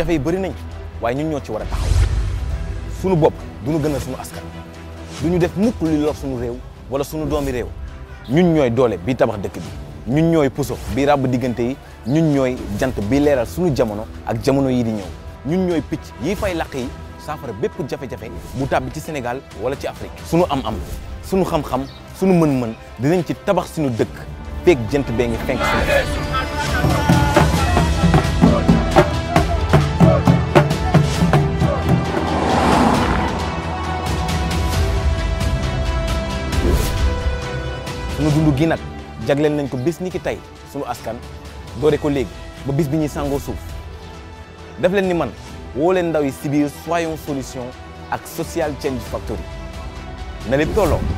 jafe-jafe yi bëri nañ waaye ñun ñoo ci war a taxaw sunu bopp du ñu gënal sunu askan du ñu def mukk lu lor sunu réew wala sunu doomi réew ñun ñooy doole bi tabax dëkk bi ñun ñooy puso bi ràbb diggante yi ñun ñooy jant bi leeral sunu jamono ak jamono yi di ñëw ñun ñooy picc yi fay làq yi saafara bépp jafe-jafe bu tàbbi ci Sénégal wala ci Afrique sunu am-am sunu xam-xam sunu mën-mën dinañ ci tabax suñu dëkk feeg jant bee ngi fenk Sénégal sunu dund gi nag jagleel nañ ko bis ni ki tey sunu askan doore ko léegi ba bis bi ñuy sàngoo suuf def leen ni man woo leen ndaw yi si biir soyons solution ak social change factory na lépp tolloo